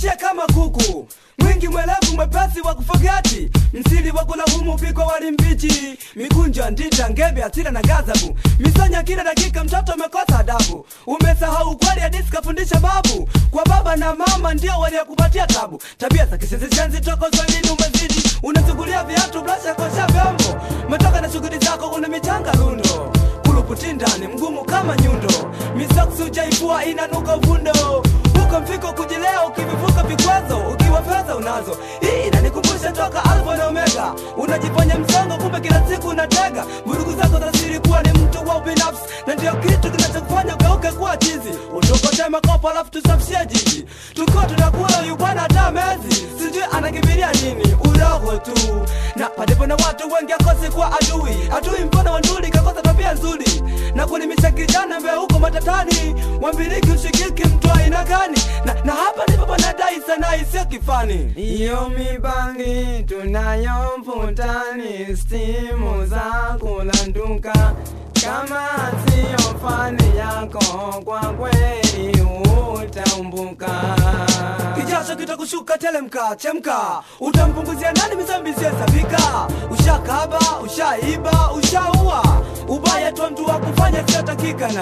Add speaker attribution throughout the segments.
Speaker 1: usiishie kama kuku mwingi mwelevu mwepesi wa kufogati msili wa kulaumu upikwa wali mbichi mikunjo ndita ngebe asira na gazabu misonya kila dakika mtoto umekosa adabu umesahau kweli hadisi kafundisha babu kwa baba na mama ndio waliokupatia tabu tabia za kisenzeshenzi toko swahilini umezidi unasugulia viatu blasha kosha vyombo umetoka na shughuli zako una michanga lundo kuluputindani mgumu kama nyundo misoksi ujaipua inanuka uvundo huko mfiko kujilea ukivivuka vikwazo ukiwa fedha unazo hii inanikumbusha toka alfa na omega unajifanya msongo kumbe kila siku unatega vurugu zako za siri kuwa ni mtu wa ubinafsi na ndio kitu kinachokufanya ugeuke kuwa chizi utukote makopo alafu tusafishie jiji tuko tunakula huyu bwana hata mezi sijui anakimbilia nini uroho tu na palipo na watu wengi akosi kuwa adui adui mfano wa nduli kakosa tabia nzuri na kulimisha kijana mbe huko matatani wambiliki ushikiki mtu aina gani na, na hapa ndipo panadai sana isiyo kifani
Speaker 2: Iyo mibangi tunayo mvutani, stimu za kulanduka. Kama siyo fani yako, kwa kweli utaumbuka.
Speaker 1: kijasho kitakushuka telemka chemka utampunguzia nani mizambi ziyesabika ushakaba ushaiba ushaua ubaya tu mtu wa kufanya siyotakikana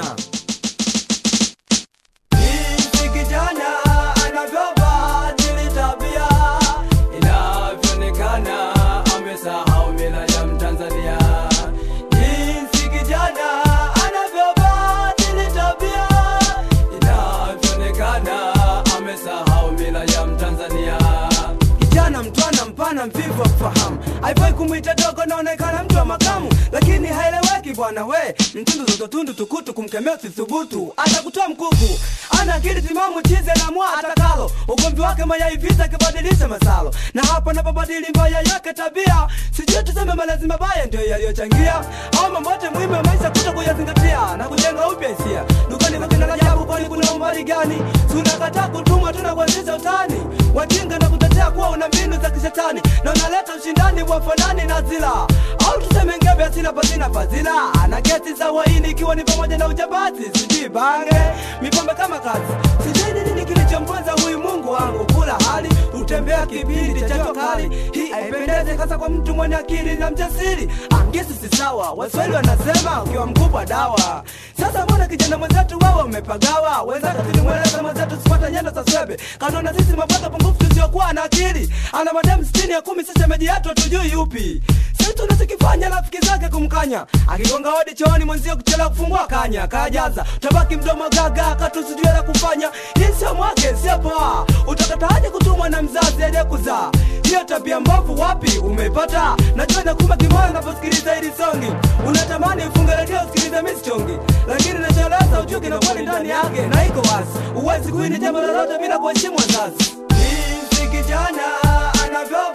Speaker 1: jinsi kijana anavyobadili tabia inavyoonekana amesahau mila ya mtanzania jinsi kijana anavyobadili tabia inavyoonekana amesahau mila ya mtanzania kijana mtwana mpana mvivu wa kufahamu haifai kumwita dogo naonekana mtu wa makamu lakini haeleweki bwana we mtundu zozotundu tukutu kumkemea usithubutu atakutoa mkuku ana akili timamu chize na mwa atakalo ugomvi wake mayai vita akibadilisha masalo na hapa napobadili mbaya yake tabia sijui tuseme malezi mabaya ndio yaliyochangia au mambote muhimu ya maisha kuto kuyazingatia na kujenga upya hisia dukani kwa kina Rajabu kwani kuna umbali gani tunakataa kutumwa tuna kuanzisha utani wajinga na kutetea kuwa una mbinu za kishetani na unaleta ushindani wa fanani na zila au tuseme ngebe asina pasina fadhila na kesi za uhaini ikiwa ni pamoja na ujabazi sijui bange mipambe kama kazi sijui ni nini kilichomponza huyu mungu wangu kula hali utembea kipindi cha jua kali hii haipendezi hasa kwa mtu mwenye akili na mjasiri angesi si sawa waswahili wanasema ukiwa mkubwa dawa sasa mbona kijana mwenzetu wewe umepagawa wenzako tulimweleza mwenzetu sipata nyendo za swebe kanona sisi mapato pungufu tusiokuwa na akili ana mademu sitini ya kumi sisi meji yetu hatujui yupi si tunachokifanya rafiki zake kumkanya akigonga hodi chooni mwenzio kuchelewa kufungua kanya kajaza tabaki mdomo gaga katusijue la kufanya hii sio mwake sio poa utakataje kutumwa na mzazi aliyekuzaa hiyo tabia mbovu wapi umeipata najua nakuma kimoyo unaposikiliza hili songi unatamani ufunge redio usikilize misichongi lakini nachoeleza ujue kinakweli ndani yake na iko wazi uwezi kuini jambo lolote bila kuheshimu wazazi jinsi kijana anavyo